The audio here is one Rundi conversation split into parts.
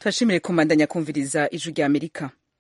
turashimire kumandanya kumviriza ijwi rya amerika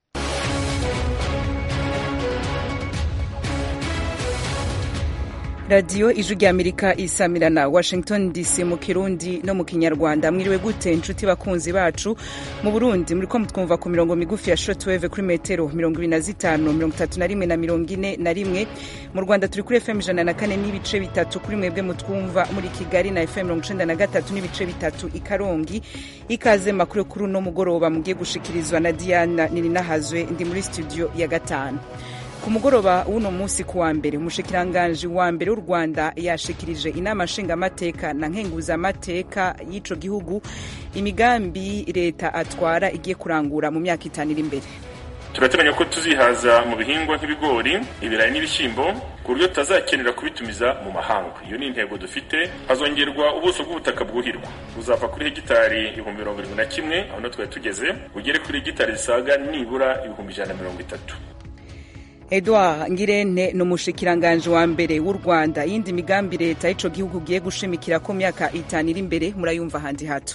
radiyo ijwi rya amerika isamirana washington dc mu kirundi no mu kinyarwanda mwiriwe gute inshuti bakunzi bacu mu burundi muriko mutwumva ku mirongo migufi ya shortwave kuri metero mirongo ibiri na zitanu mirongo itatu na rimwe na mirongo ine na rimwe mu rwanda turi kuri fm ijana na kane n'ibice bitatu kuri mwebwe mutwumva muri kigali na fm mirongo icenda na gatatu n'ibice bitatu i karongi ikaze makuru kuri uno mugoroba mugiye gushikirizwa na diana nininahazwe ndi muri studio ya gatanu ku mugoroba w'uno munsi ku wa mbere umushikiranganji wa mbere w'u rwanda yashikirije inama nshingamateka na nkenguzamateka y'ico gihugu imigambi leta atwara igiye kurangura mu myaka itanu iri imbere turateganya ko tuzihaza mu bihingwa nk'ibigori ibirayi n'ibishyimbo ku buryo tutazakenera kubitumiza mu mahanga iyo ni intego dufite hazongerwa ubuso bw'ubutaka bwuhirwa buzava kuri hegitari ibihumbi mirongo irindwi na kimwe aho niho twari tugeze bugere kuri hegitari zisaga nibura ibihumbi ijana na mirongo itatu edouard ngirente ni umushikiranganji wa mbere w'u rwanda yindi migambi leta y'ico gihugu giye gushimikira ko myaka itanu iri imbere murayumva handi hato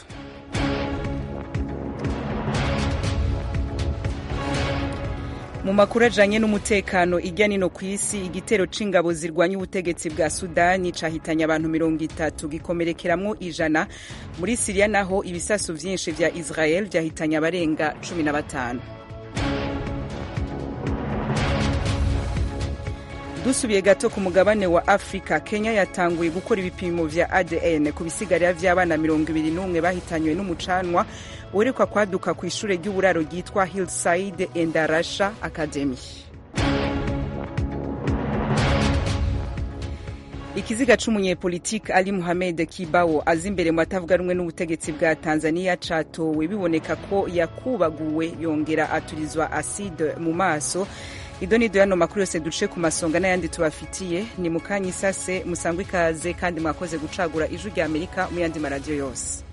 mu makuru ajanye n'umutekano irya nino ku isi igitero c'ingabo zirwanya ubutegetsi bwa sudani cahitanye abantu mirongo itatu gikomerekeramwo ijana muri siriya naho ibisasu vyinshi vya israel vyahitanye abarenga cumi na batanu dusubiye gato ku mugabane wa afurika kenya yatanguye gukora ibipimo vya adn ku bisigarira vy'abana mirongo ibiri n'umwe bahitanywe n'umucanwa uherekwa kwaduka ku ishure ry'uburaro ryitwa hillside endarasha academy ikiziga c'umunyepolitike ali muhamed kibawo aza imbere mu batavuga rumwe n'ubutegetsi bwa tanzania catowe biboneka ko yakubaguwe yongera aturizwa aside mu maso ido nido yano makuru yose duce ku masonga n'ayandi tubafitiye ni mukanya isase musangwa ikaze kandi mwakoze gucagura ijwi rya amerika mu yandi maradiyo yose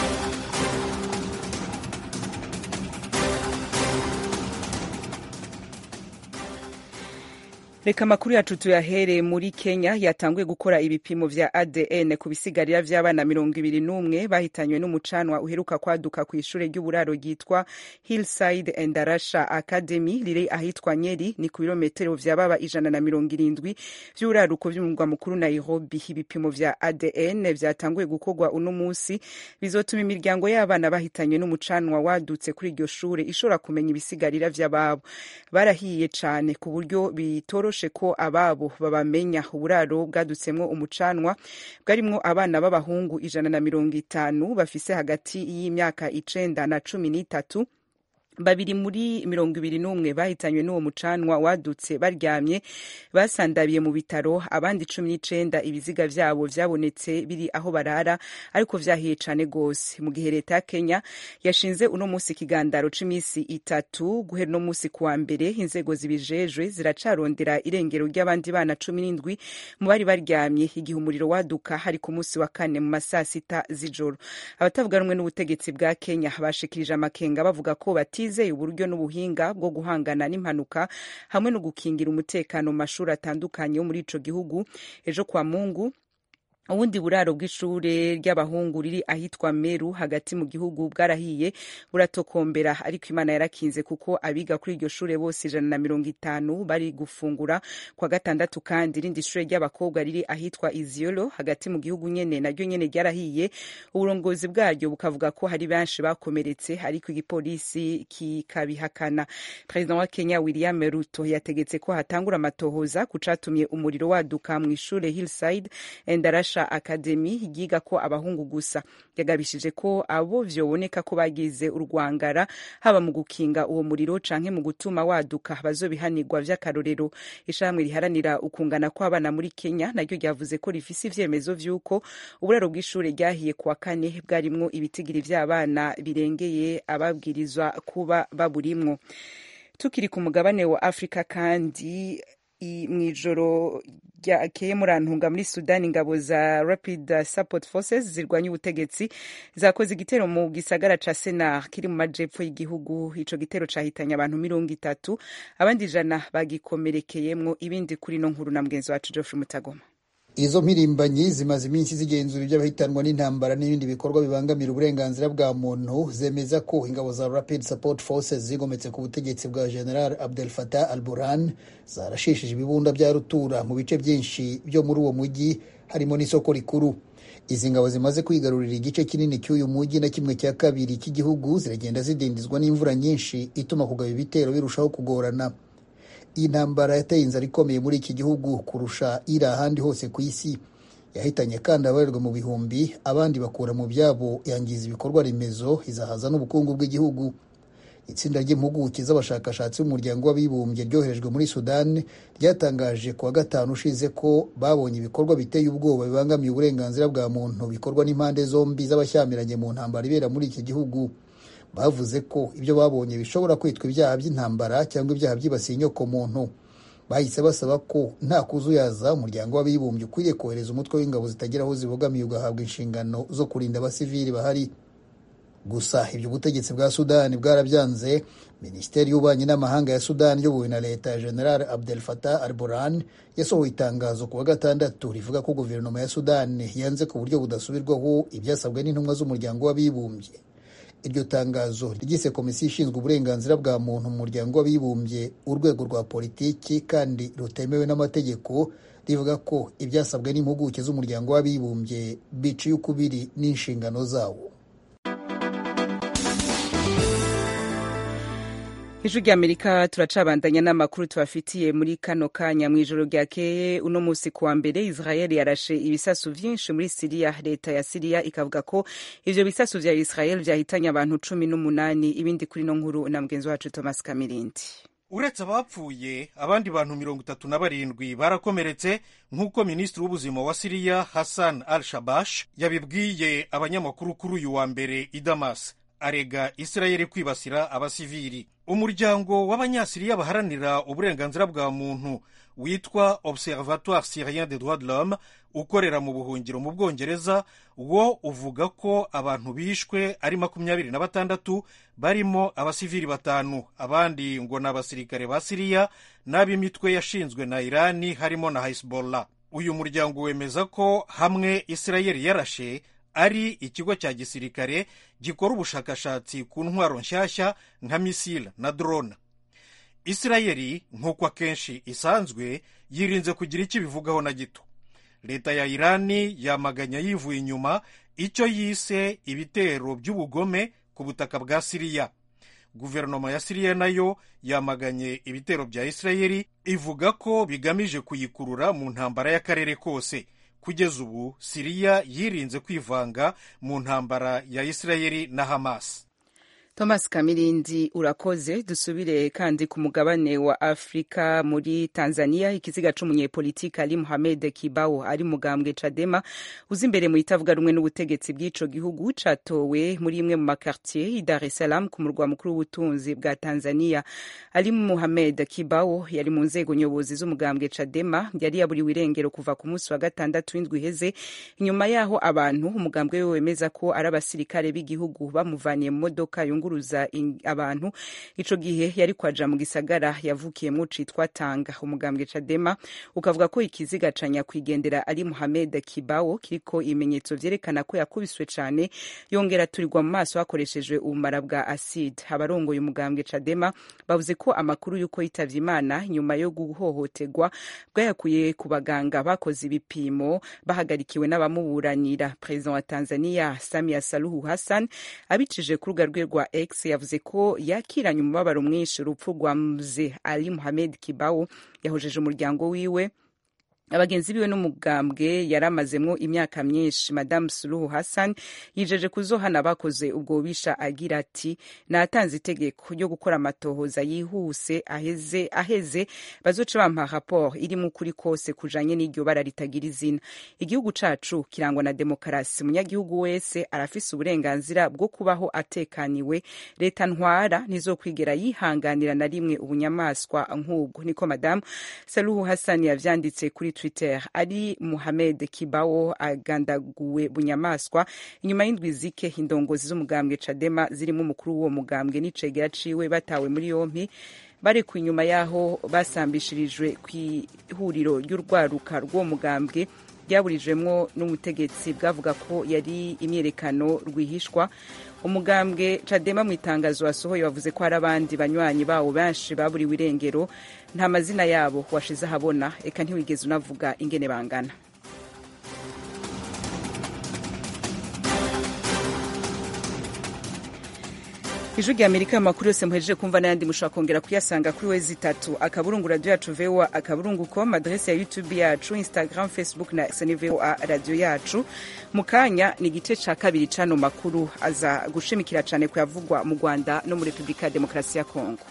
reka amakuru yacu tuyahere muri kenya yatanguye gukora ibipimo vya adn ku bisigarira vy'abana mirongo ibiri n'umwe bahitanywe n'umucanwa uheruka kwaduka ku ishure ry'uburaro ryitwa hillside endarasha academy riri ahitwa nyeri ni ku birometero vyababa ijana na mirongo irindwi vy'uburaruko vy'umurwa mukuru nairobi ibipimo vya adn vyatanguye gukorwa uno musi bizotuma imiryango y'abana bahitanywe n'umucanwa wadutse kuri iryo shure ishobora kumenya ibisigarira vy'ababo barahiye cane ku buryo bitoro byoroshe ko ababo babamenya uburaro bwadutsemwo umucanwa bwarimwo abana b'abahungu ijana na mirongo itanu bafise hagati y'imyaka icenda na cumi n'itatu babiri muri mirongo ibiri n'umwe bahitanywe n'uwo mucanwa wadutse baryamye basandabiye mu bitaro abandi cumi n'icenda ibiziga vyabo vyabonetse biri aho barara ariko vyahiye cane gose mu gihe leta ya kenya yashinze uno musi ikigandaro c'imisi itatu guhera uno musi kuwa mbere inzego zibijejwe ziracarondera irengero ry'abandi bana cumi n'indwi mu bari baryamye igihe umuriro waduka hari ku musi wa kane mu masaa sita z'ijoro abatavuga rumwe n'ubutegetsi bwa kenya bashikirije amakenga bavuga ko bati batizeye uburyo n'ubuhinga bwo guhangana n'impanuka hamwe no gukingira umutekano mu mashuri atandukanye yo muri ico gihugu ejo kwa mungu ubundi buraro bw'ishure ry'abahungu riri ahitwa meru hagati mu gihugu bwarahiye buratokombera ariko imana yarakinze kuko abiga kuri iryo shure bose ijana na mirongo itanu bari gufungura kwa gatandatu kandi irindi shure ry'abakobwa riri ahitwa iziolo hagati mu gihugu nyene naryo nyene ryarahiye uburongozi bwaryo bukavuga ko hari benshi bakomeretse ariko igipolisi kikabihakana perezida wa kenya william ruto yategetse ko hatangura amatohoza ku catumye umuriro waduka mw'ishure hillside endarasha academy yiga ko abahungu gusa yagabishije ko abo vyoboneka ko bagize urwangara haba mu gukinga uwo muriro canke mu gutuma waduka bazobihanirwa vy'akarorero ishirahamwe riharanira ukungana kw'abana muri kenya naryo ryavuze ko rifise ivyemezo vy'uko uburaro bw'ishure ryahiye kuwa kane bwarimwo ibitigiri vy'abana birengeye ababwirizwa kuba baburimwo tukiri ku mugabane wa afurika kandi mw'ijoro ryakeye murantunga muri sudani ingabo za rapid support forces zirwanya ubutegetsi zakoze igitero mu gisagara ca senar kiri mu majepfo y'igihugu ico gitero cahitanye abantu mirongo itatu abandi ijana bagikomerekeyemwo ibindi kuri no nkuru na mugenzi wacu geoffrey mutagoma izo mpirimbanyi zimaze iminsi zigenzura iby'abahitanwa n'intambara n'ibindi bikorwa bibangamira uburenganzira bwa muntu zemeza ko ingabo za rapid support forces zigometse ku butegetsi bwa general abdel fatah al burhan zarashishije ibibunda bya rutura mu bice byinshi byo muri uwo mujyi harimo n'isoko rikuru izi ngabo zimaze kwigarurira igice kinini cy'uyu mujyi na kimwe cya kabiri cy'igihugu ziragenda zidindizwa n'imvura nyinshi ituma kugaba ibitero birushaho kugorana iyi ntambara yateye inzara ikomeye muri iki gihugu kurusha iri ahandi hose ku isi yahitanye kandi abarirwa mu bihumbi abandi bakura mu byabo yangiza ibikorwa remezo izahaza n'ubukungu bw'igihugu itsinda ry'impuguke z'abashakashatsi b'umuryango w'abibumbye ryoherejwe muri sudani ryatangaje ku wa gatanu ushize ko babonye ibikorwa biteye ubwoba bibangamiye uburenganzira bwa muntu bikorwa n'impande zombi z'abashyamiranye mu ntambara ibera muri iki gihugu bavuze ko ibyo babonye bishobora kwitwa ibyaha by'intambara cyangwa ibyaha byibasiye inyoko muntu bahise basaba ko nta kuzuyaza umuryango w'abibumbye ukwiriye kohereza umutwe w'ingabo zitagira aho zibogamiye ugahabwa inshingano zo kurinda abasivili bahari gusa ibyo ubutegetsi bwa sudani bwarabyanze minisiteri y'ububanyi n'amahanga ya sudani iyobowe na leta ya general abdel fatah al burhan yasohoye itangazo ku wa gatandatu rivuga ko guverinoma ya sudani yanze ku buryo budasubirwaho ibyasabwe n'intumwa z'umuryango w'abibumbye iryo tangazo ryise komisiyo ishinzwe uburenganzira bwa muntu mu muryango w'abibumbye urwego rwa politiki kandi rutemewe n'amategeko rivuga ko ibyasabwe n'impuguke z'umuryango w'abibumbye biciye ukubiri n'inshingano zawo ijwi ry'amerika turacabandanya n'amakuru tubafitiye muri kano kanya mu ijoro ryakeye uno munsi kuwa mbere israel yarashe ibisasu vyinshi muri siriya leta ya siriya ikavuga ko ivyo bisasu vya israel vyahitanye abantu cumi n'umunani ibindi kuri no nkuru na mugenzi wacu thomas kamirindi uretse abapfuye abandi bantu mirongo itatu na barindwi barakomeretse nk'uko minisitiri w'ubuzima wa siriya hassan al shabash yabibwiye abanyamakuru kuri uyu wa mbere i damas arega isirayeli kwibasira abasivili umuryango w'abanyasiriya baharanira uburenganzira bwa muntu witwa observatoire syrien des droits de l'homme ukorera mu buhungiro mu bwongereza wo uvuga ko abantu bishwe ari makumyabiri na batandatu barimo abasivili batanu abandi ngo ni abasirikare ba siriya n'ab'imitwe yashinzwe na irani harimo na hezbollah uyu muryango wemeza ko hamwe isirayeli yarashe ari ikigo cya gisirikare gikora ubushakashatsi ku ntwaro nshyashya nka misile na drone isirayeli nk'uko akenshi isanzwe yirinze kugira icyo ibivugaho na gito leta ya irani yamaganya yivuye inyuma icyo yise ibitero by'ubugome ku butaka bwa siriya guverinoma ya siriya nayo yamaganye ibitero bya isirayeli ivuga ko bigamije kuyikurura mu ntambara y'akarere kose kugeza ubu siriya yirinze kwivanga mu ntambara ya isirayeli na hamas thomas kamirindi urakoze dusubire kandi ku mugabane wa afurika muri tanzania ikiziga c'umunyepolitiki ali muhamed kibao ari mugambwe cadema uza imbere mu itavuga rumwe n'ubutegetsi bw'ico gihugu catowe muri imwe mu makartier i dar es salaam ku murwa mukuru w'ubutunzi bwa tanzania ali muhamed kibao yari mu nzego nyobozi z'umugambwe cadema yari yaburiwe irengero kuva ku munsi wa gatandatu w'indwi iheze inyuma yaho abantu umugambwe we wemeza ko ari abasirikare b'igihugu bamuvaniye mu modoka yunguruza abantu ico gihe yari kwaja mu gisagara yavukiyemwo citwa tanga umugambwe cadema ukavuga ko ikiziga ca nyakwigendera ari muhamed kibao kiriko ibimenyetso vyerekana ko yakubiswe cane yongera turirwa mu maso hakoreshejwe ubumara bwa acide abarongoye umugambwe cadema bavuze ko amakuru y'uko yitavye imana nyuma yo guhohoterwa bwayakuye ku baganga bakoze ibipimo bahagarikiwe n'abamuburanira perezida wa tanzania samia saluhu hassan abicije ku rubuga rwe rwa x yavuze ko yakiranye umubabaro mwinshi urupfu rwa mze ali muhamed kibao yahojeje umuryango wiwe abagenzi biwe n'umugambwe yari amazemwo imyaka myinshi madamu suluhu hassan yijeje kuzohana abakoze ubwo bubisha agira ati natanze itegeko ryo gukora amatohoza yihuse aheze aheze bazoca bampa raporo irimo ukuri kose kujanye n'iryo bara ritagira izina igihugu cacu kirangwa na demokarasi umunyagihugu wese arafise uburenganzira bwo kubaho atekaniwe leta ntwara ntizokwigera yihanganira na rimwe ubunyamaswa nk'ubwo niko madamu saluhu hassan yavyanditse kuri twitter ari muhamed kibao agandaguwe bunyamaswa inyuma y'indwi zike indongozi z'umugambwe cadema zirimo umukuru w'uwo mugambwe n'icegera ciwe batawe muri yompi barekuwe inyuma y'aho basambishirijwe ku ihuriro ry'urwaruka rw'uwo mugambwe ryaburijwemwo n'umutegetsi bwavuga ko yari imyerekano rwihishwa umugambwe cadema mu itangazo wasohoye wavuze ko hari abandi banywanyi bawo benshi baburiwe irengero nta mazina yabo washize ahabona eka ntiwigeze unavuga ingene bangana ijwi rya amerika amakuru yose muhejeje kumva n'ayandi mushobora kongera kuyasanga kuri wezi itatu akaburungu radiyo yacu voa akaburungu com adrese ya youtube yacu instagram facebook na sni voa radiyo yacu mu kanya ni igice ca kabiri c'ano makuru aza gushimikira cane kuyavugwa mu rwanda no muri repubulika ya demokarasi ya kongo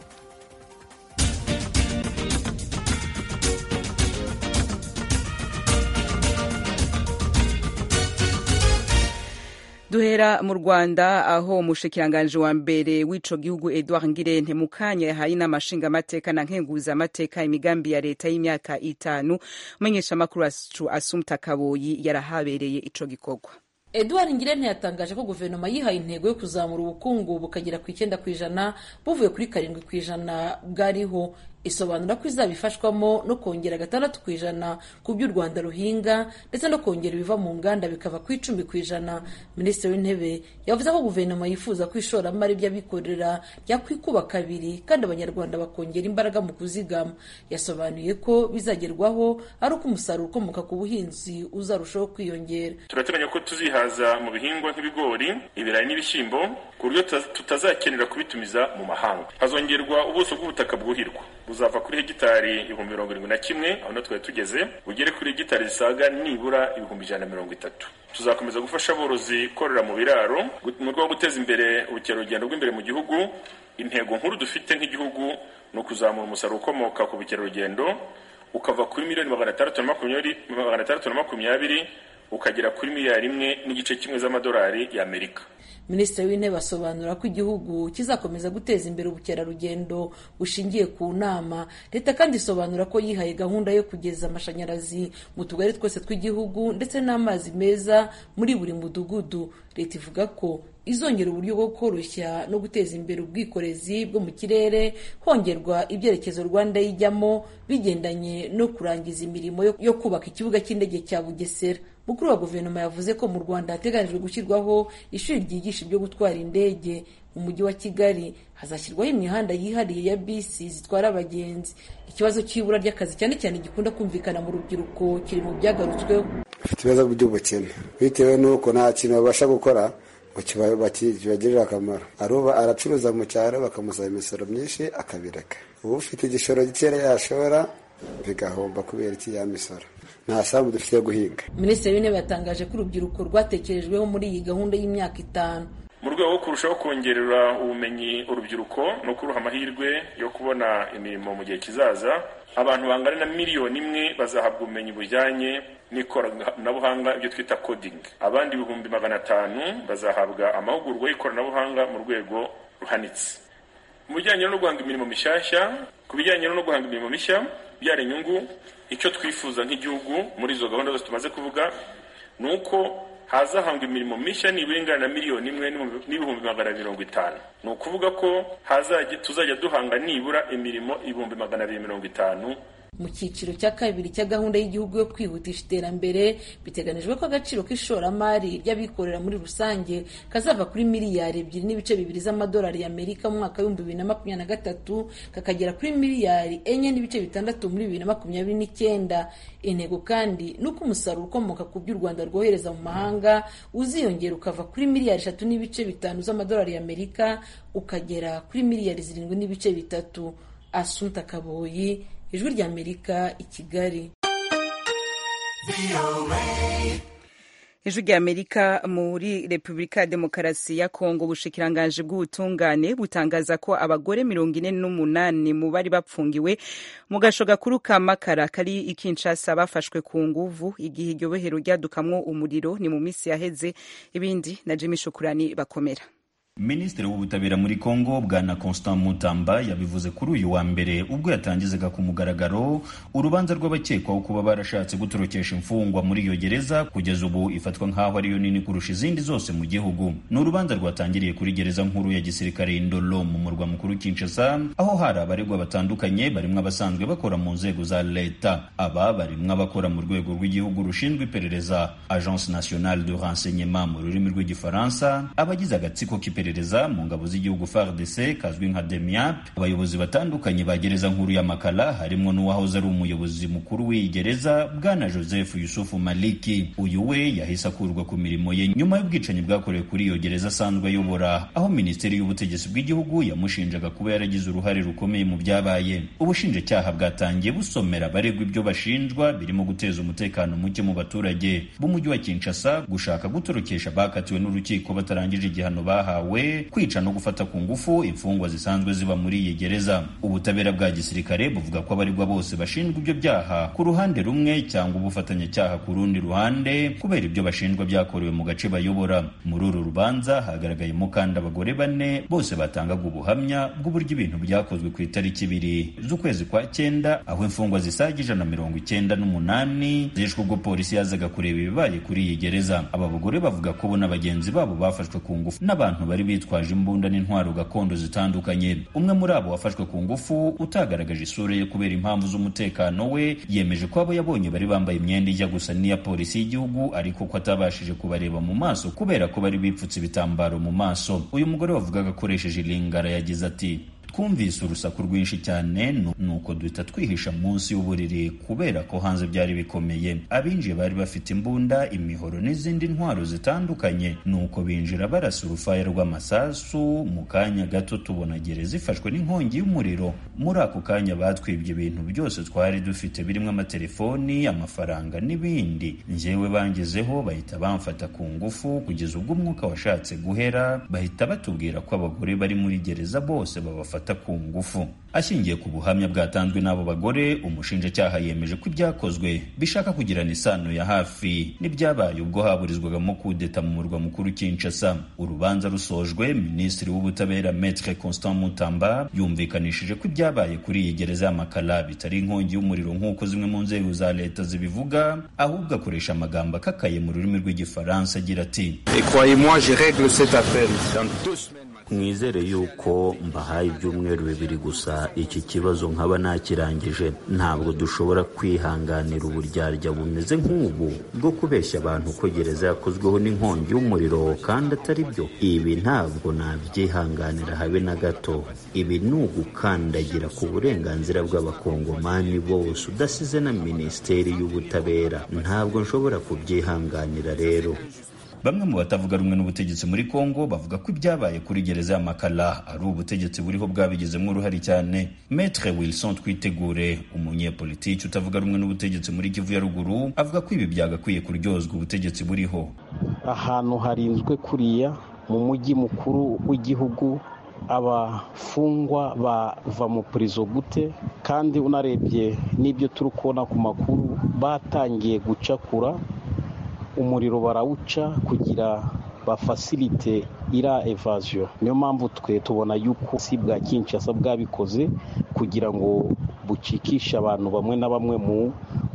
duhera mu rwanda aho umushikiranganji wa mbere w'ico gihugu edward ngirente mu kanya yahaye inama nshingamateka na nkenguzamateka imigambi ya leta y'imyaka itanu umumenyeshamakuru wacu asumta kaboyi yarahabereye ico gikorwa edouard ngirente yatangaje ko guverinoma yihaye intego yo kuzamura ubukungu bukagera ku icyenda ku ijana buvuye kuri karindwi ku ijana bwariho isobanura ko izaba ifashwamo no kongera gatandatu ku ijana ku byo u rwanda ruhinga ndetse no kongera ibiva mu nganda bikava ku icumi ku ijana minisitiri w'intebe yavuze ko guverinoma yifuza ko ishoramari ry'abikorera ryakwikuba kabiri kandi abanyarwanda bakongera imbaraga mu kuzigama yasobanuye ko bizagerwaho ari uko umusaruro ukomoka ku buhinzi uzarushaho kwiyongera turateganya ko tuzihaza mu bihingwa nk'ibigori ibirayi n'ibishyimbo ku buryo tutazakenera kubitumiza mu mahanga hazongerwa ubuso bw'ubutaka bwuhirwa buzava kuri hegitari ibihumbi mirongo irindwi na kimwe aho na twari tugeze bugere kuri hegitari zisaga nibura ibihumbi ijana na mirongo itatu tuzakomeza gufasha aborozi korora mu biraro mu rwego rwo guteza imbere ubukerarugendo bw'imbere mu gihugu intego nkuru dufite nk'igihugu ni ukuzamura umusaruro ukomoka ku bukerarugendo ukava kuri miliyoni magana atandatu na makumyabiri ukagera kuri miliyari imwe n'igice kimwe z'amadolari y'amerika minisitiri w'intebe asobanura ko igihugu kizakomeza guteza imbere ubukerarugendo bushingiye ku nama leta kandi isobanura ko yihaye gahunda yo kugeza amashanyarazi mu tugari twose tw'igihugu ndetse n'amazi meza muri buri mudugudu leta ivuga ko izongera uburyo bwo koroshya no guteza imbere ubwikorezi bwo mu kirere hongerwa ibyerekezo rwanda yijyamo bigendanye no kurangiza imirimo yo kubaka ikibuga cy'indege cya bugesera mukuru wa guverinoma yavuze ko mu rwanda hateganijwe gushyirwaho ishuri ryigisha ibyo gutwara indege mu mujyi wa kigali hazashyirwaho imihanda yihariye ya bisi zitwara abagenzi ikibazo cy'ibura ry'akazi cyane cyane gikunda kumvikana mu rubyiruko kiri mu byagarutsweho bafite ibibazo by'ubukene bitewe n'uko nta kintu babasha gukora ngo kibagirire akamaro aruba aracuruza mu cyaro bakamusaba imisoro myinshi akabireka uba ufite igishoro gikeya yashora bigahomba kubera iki ya misoro nta sambu dufite yo guhinga minisitiri w'intebe yatangaje ko urubyiruko rwatekerejweho muri iyi gahunda y'imyaka itanu mu rwego rwo kurushaho kongerera ubumenyi urubyiruko no kuruha amahirwe yo kubona imirimo mu gihe kizaza abantu bangana na miliyoni imwe bazahabwa ubumenyi bujyanye n'ikoranabuhanga ibyo twita coding abandi ibihumbi magana atanu bazahabwa amahugurwa y'ikoranabuhanga mu rwego ruhanitse mu bijyanye no guhanga imirimo mishyashya ku bijyanye no guhanga imirimo mishya byara inyungu icyo twifuza nk'igihugu muri izo gahunda zose tumaze kuvuga ni uko hazahangwa imirimo mishya nibura ingana na miliyoni imwe n'ibihumbi magana mirongo itanu ni ukuvuga ko tuzajya duhanga nibura imirimo ibihumbi magana abiri mirongo itanu mu cyiciro cya kabiri cya gahunda y'igihugu yo kwihutisha iterambere biteganijwe ko agaciro k'ishoramari ry'abikorera muri rusange kazava kuri miliyari ebyiri n'ibice bibiri z'amadolari y'amerika mu mwaka w'ibihumbi bibiri na makumyabiri na gatatu kakagera kuri miliyari enye n'ibice bitandatu muri bibiri na makumyabiri n'icyenda intego kandi ni uko umusaruro ukomoka ku byo u rwanda rwohereza mu mahanga uziyongera ukava kuri miliyari eshatu n'ibice bitanu z'amadolari y'amerika ukagera kuri miliyari zirindwi n'ibice bitatu asunta kaboyi ijwi ry'amerika i kigali ijwi ry'amerika muri repubulika ya demokarasi ya kongo ubushikiranganji bw'ubutungane butangaza ko abagore mirongo ine n'umunani mu bari bapfungiwe mu gasho gakuru ka makara kari i kinshasa bafashwe ku nguvu igihe iryo bohero ryadukamwo umuriro ni mu minsi yaheze ibindi na jimmy shukurani bakomera minisitiri w'ubutabera muri congo bwana constant mutamba yabivuze kuri uyu wa mbere ubwo yatangizaga ku mugaragaro urubanza rw'abakekwaho kuba barashatse gutorokesha imfungwa muri iyo gereza kugeza ubu ifatwa nk'aho ariyo nini kurusha izindi zose mu gihugu ni urubanza rwatangiriye kuri gereza nkuru ya gisirikare indolo mu murwa mukuru kinshasa aho hari abaregwa batandukanye barimo abasanzwe bakora mu nzego za leta aba barimo abakora mu rwego rw'igihugu rushinzwe iperereza agence nationale de renseignement mu rurimi rw'igifaransa abagize agatsiko k'iperereza mu ngabo z'igihugu FARDC kazwi nka DEMIAP abayobozi batandukanye ba gereza nkuru ya Makala harimo n'uwahoze ari umuyobozi mukuru w'iyi gereza bwana Joseph Yusufu Maliki uyu we yahise akurwa ku mirimo ye nyuma y'ubwicanyi bwakorewe kuri iyo gereza asanzwe ayobora aho minisiteri y'ubutegetsi bw'igihugu yamushinjaga kuba yaragize uruhare rukomeye mu byabaye ubushinjacyaha bwatangiye busomera abaregwa ibyo bashinjwa birimo guteza umutekano muke mu baturage b'umujyi wa Kinshasa gushaka gutorokesha bakatiwe n'urukiko batarangije igihano bahawe kwica no gufata ku ngufu imfungwa zisanzwe ziba muri iyi gereza ubutabera bwa gisirikare buvuga ko abaregwa bose bashinjwa ibyo byaha ku ruhande rumwe cyangwa ubufatanyacyaha ku rundi ruhande kubera ibyo bashinjwa byakorewe mu gace bayobora muri uru rubanza hagaragayemo kandi abagore bane bose batangaga ubuhamya bw'uburyo ibintu byakozwe ku itariki ibiri z'ukwezi kwa cyenda aho imfungwa zisaga ijana na mirongo icyenda n'umunani zishwe ubwo polisi yazaga kureba ibibaye kuri iyi gereza aba bagore bavuga ko bo na bagenzi babo bafashwe ku ngufu n'abantu bari bitwaje imbunda n'intwaro gakondo zitandukanye umwe muri abo wafashwe ku ngufu utagaragaje isura ye kubera impamvu z'umutekano we yemeje ko abo yabonye bari bambaye imyenda ijya gusa n'iya polisi y'igihugu ariko ko atabashije kubareba mu maso kubera ko bari bipfutse ibitambaro mu maso uyu mugore wavugaga akoresheje ilingara yagize ati twumvise urusaku rwinshi cyane nuko duhita twihisha munsi y'uburiri kubera ko hanze byari bikomeye abinjiye bari bafite imbunda imihoro n'izindi ntwaro zitandukanye nuko binjira barasa urufaya rw'amasasu mu kanya gato tubona gereza ifashwe n'inkongi y'umuriro muri ako kanya batwibye ibintu byose twari dufite birimo amatelefoni amafaranga n'ibindi njyewe bangezeho bahita bamfata ku ngufu kugeza ubwo umwuka washatse guhera bahita batubwira ko abagore bari muri gereza bose babafata ku ngufu ashingiye ku buhamya bwatanzwe n'abo bagore umushinjacyaha yemeje ko ibyakozwe bishaka kugirana isano ya hafi n'ibyabaye ubwo haburizwagamo kudeta mu murwa mukuru Kinshasa urubanza rusojwe minisitiri w'ubutabera Maître Constant Mutamba yumvikanishije ko ibyabaye kuri iyi gereza y'amakara bitari inkongi y'umuriro nk'uko zimwe mu nzego za leta zibivuga ahubwo akoresha amagambo akakaye mu rurimi rw'igifaransa agira ati mwizere yuko mbahaye ibyumweru bibiri gusa iki kibazo nkaba nakirangije ntabwo dushobora kwihanganira uburyarya bumeze nk'ubu bwo kubeshya abantu ko gereza yakozweho n'inkongi y'umuriro kandi atari byo ibi ntabwo nabyihanganira habe na gato ibi ni ugukandagira ku burenganzira bw'abakongomani bose udasize na minisiteri y'ubutabera ntabwo nshobora kubyihanganira rero bamwe mu batavuga rumwe n'ubutegetsi muri Kongo bavuga ko ibyabaye kuri gereza ya Makala ari ubutegetsi buriho bwabigizemo uruhare cyane Maître Wilson Twitegure umunyepolitiki utavuga rumwe n'ubutegetsi muri Kivu ya ruguru avuga ko ibi byagakwiye kuryozwa ubutegetsi buriho ahantu harinzwe kuriya mu mujyi mukuru w'igihugu abafungwa bava mu purizo gute kandi unarebye n'ibyo turi kubona ku makuru batangiye gucakura umuriro barawuca kugira bafasilite ira evaziyo niyo mpamvu twe tubona yuko si bwa kinshasa bwabikoze kugira ngo bucikishe abantu bamwe na bamwe mu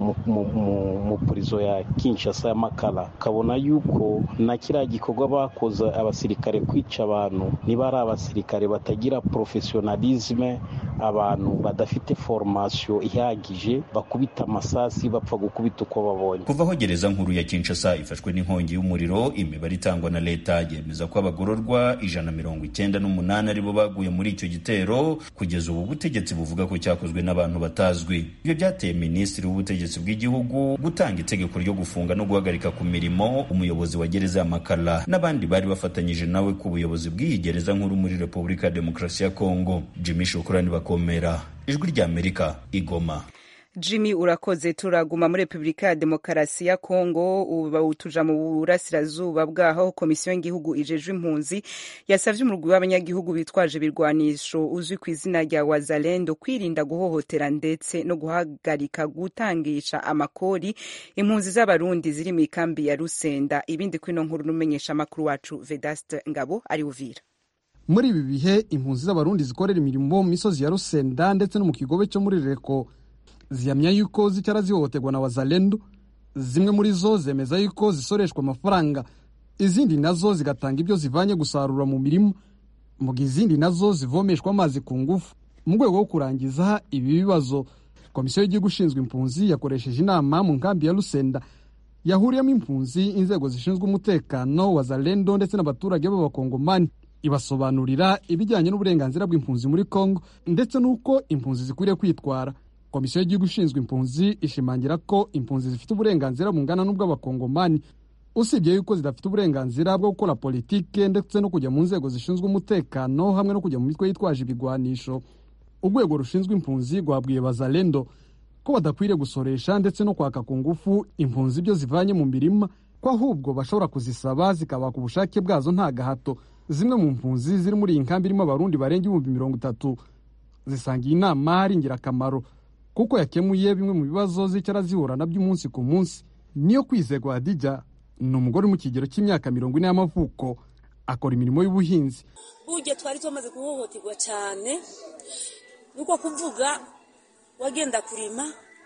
mu purizo ya kinshasa y'amakara ukabona yuko na kiriya gikorwa bakoze abasirikare kwica abantu niba ari abasirikare batagira porofesiyonalizme abantu badafite formasiyo ihagije bakubita amasasi bapfa gukubita uko babonye kuva aho gereza nkuru ya kinshasa ifashwe n'inkongi y'umuriro imibare itangwa na leta yemeza ko abagororwa ijana mirongo icyenda n'umunani aribo baguye muri icyo gitero kugeza ubu butegetsi buvuga ko cyakozwe n'abantu batazwi ibyo byateye minisitiri w'ubutegetsi bw'igihugu gutanga itegeko ryo gufunga no guhagarika ku mirimo umuyobozi wa gereza ya makala n'abandi bari bafatanyije nawe ku buyobozi bw'iyi gereza nkuru muri repubulika ya demokarasi ya kongo jimmy shukurani bakomera ijwi ry'amerika igoma jimmy urakoze turaguma muri repubulika ya demokarasi ya kongo ubu tuja mu burasirazuba bwaho komisiyo y'igihugu ijejwe impunzi yasabye umurwi w'abanyagihugu bitwaje ibirwanisho uzwi ku izina rya wazalendo kwirinda guhohotera ndetse no guhagarika gutangisha amakori impunzi z'abarundi ziri mu ikambi ya rusenda ibindi kuri ino nkuru n'umenyesha amakuru wacu vedaste ngabo ari uvira muri ibi bihe impunzi z'abarundi zikorera imirimo mu misozi ya rusenda ndetse no mu kigobe cyo muri reko zihamya yuko zicara zihohoterwa na wazalendo zimwe muri zo zemeza yuko zisoreshwa amafaranga izindi nazo zigatanga ibyo zivanye gusarura mu mirima mu gihe izindi nazo zivomeshwa amazi ku ngufu mu rwego rwo kurangiza ibi bibazo komisiyo y'igihugu ishinzwe impunzi yakoresheje inama mu nkambi ya rusenda yahuriyemo impunzi inzego zishinzwe umutekano wazalendo ndetse n'abaturage b'abakongomani ibasobanurira ibijyanye n'uburenganzira bw'impunzi muri congo ndetse n'uko impunzi zikwiriye kwitwara komisiyo y'igihugu ishinzwe impunzi ishimangira ko impunzi zifite uburenganzira bungana n'ubw'abakongomani usibye yuko zidafite uburenganzira bwo gukora politike ndetse no kujya mu nzego zishinzwe umutekano hamwe no kujya mu mitwe yitwaje ibigwanisho urwego rushinzwe impunzi rwabwiye bazalendo ko badakwiriye gusoresha ndetse no kwaka ku ngufu impunzi ibyo zivanye mu mirima ko ahubwo bashobora kuzisaba zikabaka ubushake bwazo nta gahato zimwe mu mpunzi ziri muri iyi nkambi irimo abarundi barenga ibihumbi mirongo itatu zisanga iyi nama ari ingirakamaro kuko yakemuye bimwe mu bibazo zicara zihura nabyo umunsi ku munsi niyo kwizerwa hadijya ni umugore uri mu kigero cy'imyaka mirongo ine y'amavuko akora imirimo y'ubuhinzi burya twari tumaze guhohoterwa cyane nuko kuvuga wagenda kurima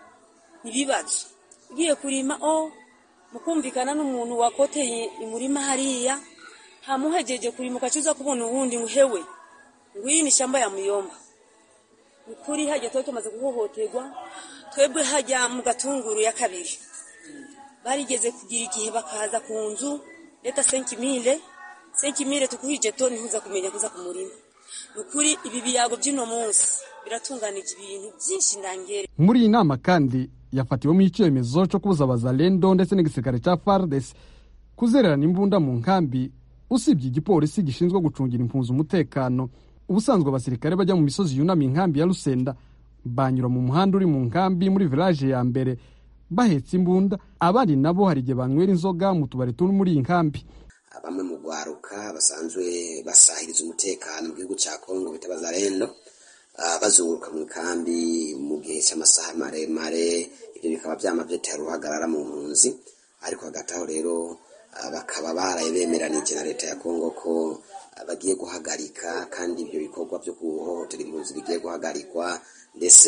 ibibazo ugiye kurima o mukumvikana n'umuntu wakoteye umurima hariya ntamuhegeje kurima ukacuza kubona uwundi nguhewe ngw'iyi ni shamba ya muyomba ni kuri hajya tuba tumaze guhohoterwa twebwe hajya mu gatunguru ya kabiri barigeze kugira igihe bakaza ku nzu leta senkimire senkimire tukuhije to ntihuza kumenya kuza ku murima ni ukuri ibi biyago by'uno munsi biratunganije ibintu byinshi ndangere muri iyi nama kandi yafatiwemo icyemezo cyo kubuza abazalendo ndetse n'igisirikare cya fardes kuzererana imbunda mu nkambi usibye igipolisi gishinzwe gucungira impunzi umutekano ubusanzwe abasirikare bajya mu misozi yunamiye inkambi ya rusenda banyura mu muhanda uri mu nkambi muri village ya mbere bahetse imbunda abandi nabo hari igihe banywera inzoga mu tubari turi muri iyi nkambi bamwe mu rwaruka basanzwe basahiriza umutekano mu gihugu cya kongo bita bazarendo bazunguruka mu nkambi mu gihe cy'amasaha maremare ibyo bikaba byama byatera uruhagarara mu mpunzi ariko hagati aho rero bakaba baraye bemeranije na leta ya kongo ko bagiye guhagarika kandi ibyo bikorwa byo guhohotera impunzi bigiye guhagarikwa ndetse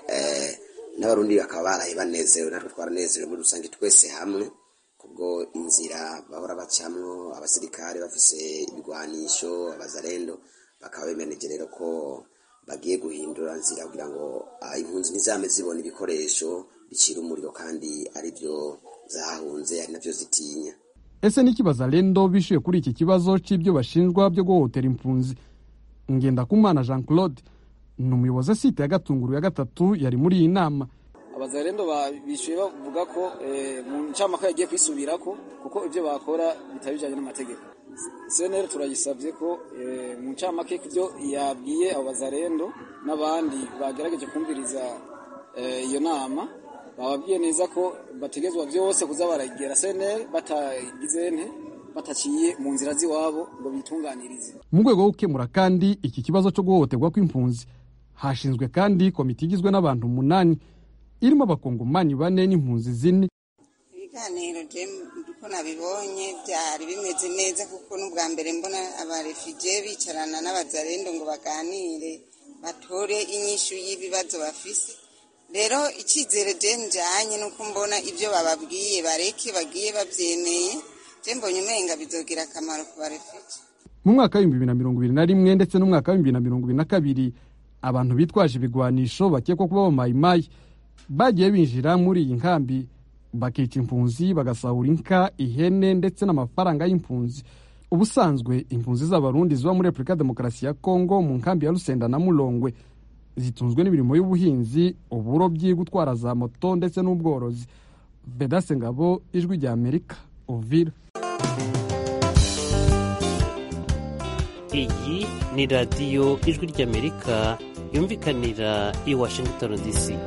n'abarundi bakaba baraye banezerewe natwe twaranezerewe muri rusange twese hamwe kubwo inzira bahora bacamwo abasirikare bafise ibigwanisho abazarendo bakaba bemeranije rero ko bagiye guhindura nzira kugira ngo impunzi ntizame zibona ibikoresho bicira umuriro kandi ari byo zahunze ari nabyo zitinya ese niki bazalendo bishyuye kuri iki kibazo cy'ibyo bashinjwa byo guhohotera impunzi ngendakumana jean claude ni umuyobozi site ya gatunguru ya gatatu yari muri iyi nama abazarendo bishyuye bavuga ko mu ncamake yagiye kwisubirako kuko ibyo bakora bitari bijyanye n'amategeko seneri turayisabye ko mu ncamake ibyo yabwiye abo bazarendo n'abandi bagerageje kumviriza iyo nama bababwiye neza ko bategezwa byose kuza baragera seneri batagize nte bataciye mu nzira z'iwabo ngo bitunganirize mu rwego rwo gukemura kandi iki kibazo cyo guhohoterwa kw'impunzi hashinzwe kandi komite igizwe n'abantu umunani irimo abakongomani bane n'impunzi zine ibiganiro uko nabibonye byari bimeze neza kuko n'ubwa mbere mbona abarefugee bicarana n'abazarendo ngo baganire batore inyishu y'ibibazo bafise rero icyizere je njanye nuko mbona ibyo bababwiye bareke bagiye babyemeye je mbonye umenga bizogira akamaro ku barefugee mu mwaka w'ibihumbi bibiri na mirongo ibiri na rimwe ndetse n'umwaka w'ibihumbi bibiri na mirongo ibiri na kabiri abantu bitwaje ibigwanisho bakekwa kuba abamayimayi bagiye binjira muri iyi nkambi bakica impunzi bagasahura inka ihene ndetse n'amafaranga y'impunzi ubusanzwe impunzi z'abarundi ziba muri repubulika ya demokarasi ya kongo mu nkambi ya rusenda na murongwe zitunzwe n'imirimo y'ubuhinzi uburobyi gutwara za moto ndetse n'ubworozi bedase ngabo ijwi rya amerika uvira iyi ni radiyo ijwi ry'amerika yumvikanira i washington dc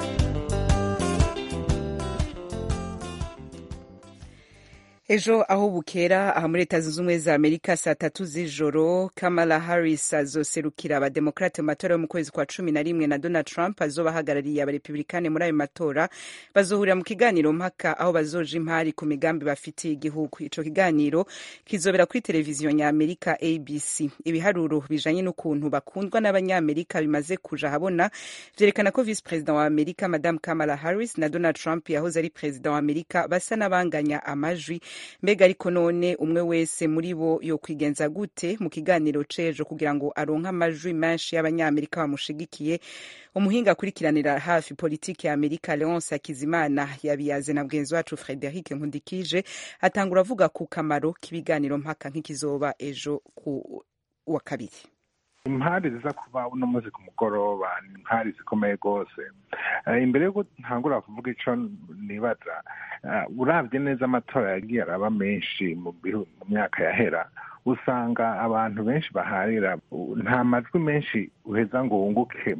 ejo aho bukera aha muri leta zunze ubumwe za amerika saa tatu z'ijoro kamala harris azoserukira abademokrate mu matora yo mu kwezi kwa cumi na rimwe na donald trump azoba ahagarariye abarepublikane muri ayo matora bazohurira mu kiganiro mpaka aho bazoja impari ku migambi bafitiye igihugu ico kiganiro kizobera kuri televiziyo nyamerika abc ibiharuro bijanye n'ukuntu bakundwa n'abanyamerika bimaze kuja habona vyerekana ko vice perezida wa amerika madame kamala harris na donald trump yahoze ari perezida wa amerika basa n'abanganya amajwi mbega ariko none umwe wese muri bo yokwigenza gute mu kiganiro c'ejo kugira ngo aronke amajwi menshi y'abanyamerika bamushigikiye umuhinga akurikiranira hafi politiki ya amerika leonce akizimana yabiyaze na mugenzi wacu frederic nkundikije atangura avuga ku kamaro k'ibiganiro mpaka nk'ikizoba ejo ku wa kabiri impari ziza kuba uno munsi ku mugoroba ni impari zikomeye rwose imbere yuko ntangura kuvuga ico nibaza urabye neza amatora yagiye araba menshi mu myaka yahera usanga abantu benshi baharira nta majwi menshi uheza ngo wunguke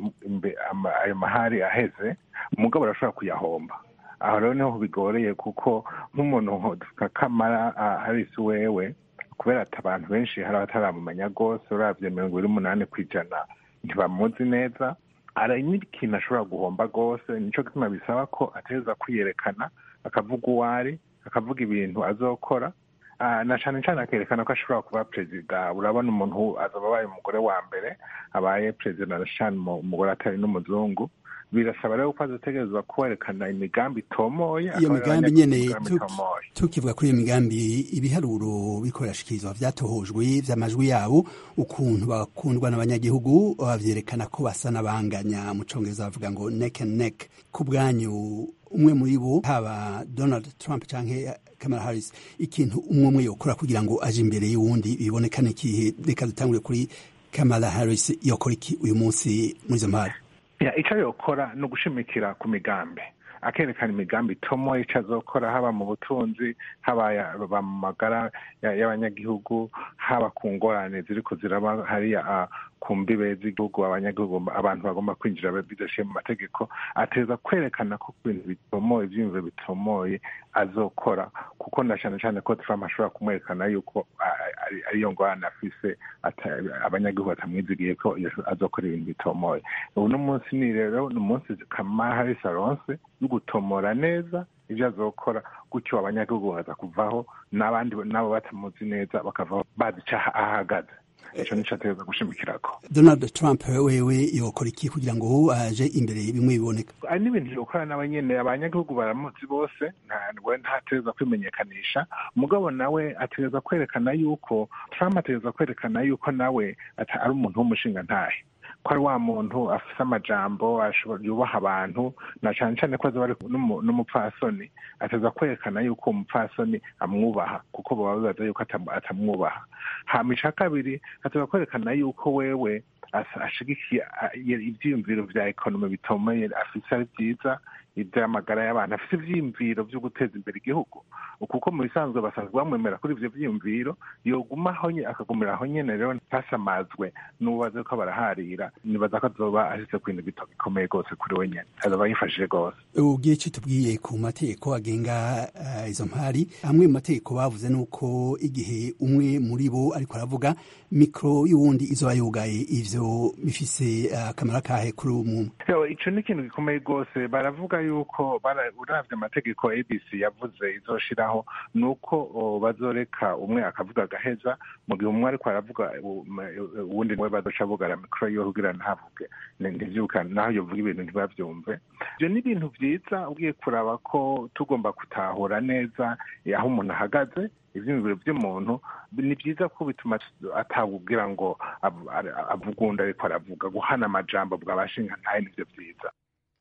ayo mahari aheze umugabo arashobora kuyahomba aho rero niho bigoreye kuko nk'umuntu nka kamara harisi wewe kubera ati abantu benshi hari abataramumenya rwose urabye mirongo ibiri n'umunani ku ijana ntibamuzi neza ari n'ikintu ashobora guhomba rwose nicyo gituma bisaba ko ateza kwiyerekana akavuga uwo ari akavuga ibintu azokora na cyane cyane akerekana ko ashobora kuba perezida urabona umuntu azaba abaye umugore wa mbere abaye perezida na cyane umugore atari n'umuzungu birasaba rero ko azategerezwa kwerekana imigambi itomoye iyo migambi nyene tukivuga kuri iyo migambi ibiharuro bikorashikirizwa vyatohojwe vy'amajwi yabo ukuntu bakundwa n'abanyagihugu bavyerekana ko basa n'abanganya mu congereza bavuga ngo neck and neck ku bwanyu umwe muri bo haba donald trump canke kamala harris ikintu umwe umwe yokora kugira ngo aje imbere y'uwundi bibonekane kihe reka dutangure kuri kamala harris yokora iki uyu munsi muri izo mpari icyo yokora ni ugushimikira ku migambi akerekana imigambi itomo icyo azokora haba mu butunzi haba mu magara y'abanyagihugu haba ku ngorane ziri ziraba hariya ku mbibe z'igihugu abanyagihugu abantu bagomba kwinjira bidashiye mu mategeko ateza kwerekana ko ku bintu bitomoye ibyiyumviro bitomoye azokora kuko na cyane cyane ko Trump ashobora kumwerekana yuko ariyo ngorane afise abanyagihugu batamwizigiye ko azokora ibintu bitomoye uno munsi ni rero ni umunsi kamara harisi aronse yo gutomora neza ibyo azokora gutyo abanyagihugu baza kuvaho n'abandi nabo batamuzi neza bakavaho bazi icyo ahagaze icyo nicyo ategereza gushimikirako donald trump wewe yokora iki kugira ngo aje imbere bimwe biboneka ari n'ibintu yokora nawe nyene abanyagihugu baramuzi bose ntawe ntategereza kwimenyekanisha umugabo nawe ategereza kwerekana yuko trump ategereza kwerekana yuko nawe ari umuntu w'umushinga ntahe ko ari wa muntu afise amajambo yubaha abantu na cane cane ko azoba ari n'umupfasoni ateza kwerekana yuko uwo mupfasoni amwubaha kuko baba bibaza yuko atamwubaha hama ica kabiri ateza kwerekana yuko wewe ashigikiye ivyiyumviro vya ekonomi bitomeye afise ari vyiza ivy'amagara y'abantu afise ivyiyumviro vyo guteza imbere igihugu kuko mu bisanzwe basanzwe bamwemera kuri ivyo vyiyumviro yogumaho akagumira aho nyene rero ntasamazwe n'ubaze ko baraharira nibaza ko azoba ashitse ku bintu bikomeye rwose kuri we nyene azoba yifashije rwose ugiye ico tubwiye ku mategeko agenga uh, izo mpari amwe mu mategeko bavuze nuko igihe umwe muri bo ariko aravuga mikro y'uwundi izoba yugaye ivyo bifise akamaro uh, kahe kuri umuntu ico ni ikintu gikomeye rwose baravuga yuko uravye amategeko abc yavuze izoshiraho ni uko bazoreka umwe akavuga agaheza mu gihe umwe ariko aravuga uwundi we bazoca bugara mikoro yiwe kugira ntavuge ntivyuka naho yovuga ibintu ntibavyumve ivyo ni ibintu vyiza ugiye kuraba ko tugomba gutahura neza aho umuntu ahagaze ivyiyumviro vy'umuntu ni vyiza ko bituma atawubwira ngo avuga uwundi ariko aravuga guhana amajambo bw'abashinga ntaye nivyo vyiza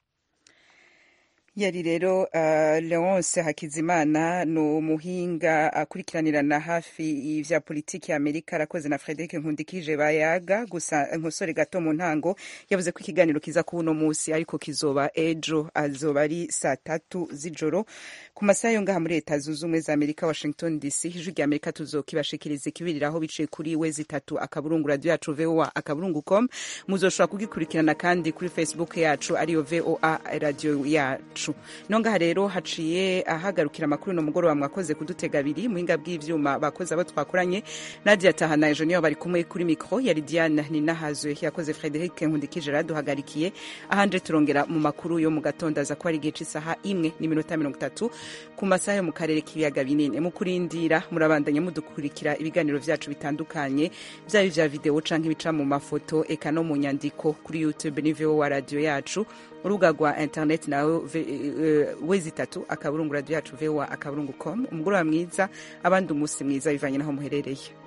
yari rero uh, leonce hakizimana ni umuhinga akurikiranirana hafi ivya politiki ya amerika arakoze na frederic nkundikije bayaga gusa nkosore gato mu ntango yavuze ko ikiganiro kiza kuba uno musi ariko kizoba ejo azoba ari saa tatu z'ijoro ku masaha yo ngaha muri leta zunze ubumwe za amerika washington dc ijwi rya amerika tuzokibashikiriza ikibiriraho biciye kuri we zitatu akaburungu radio yacu voa akaburungu com muzoshobora kugikurikirana kandi kuri facebook yacu ariyo voa radio yacu yacu nongaha rero haciye ahagarukira amakuru no mugoroba mwakoze kudutega abiri muhinga bw'ivyuma bakoze abo twakoranye nadia tahana ejo niyo bari kumwe kuri mikro yari diane ninahazwe yakoze frederic nkundikije raduhagarikiye ahanje turongera mu makuru yo mu gatondo aza ko ari igihe c'isaha imwe n'iminota mirongo itatu ku masaha yo mu karere k'ibiyaga binini mu kurindira murabandanya mudukurikira ibiganiro vyacu bitandukanye vyaba ivya video canke ibica mu mafoto eka no mu nyandiko kuri youtube ni wa radio yacu urubuga rwa internet nawe uh, wezi itatu akaburungu radio yacu voa akaburungu com umugoroba mwiza abandi umunsi mwiza bivanye naho muherereye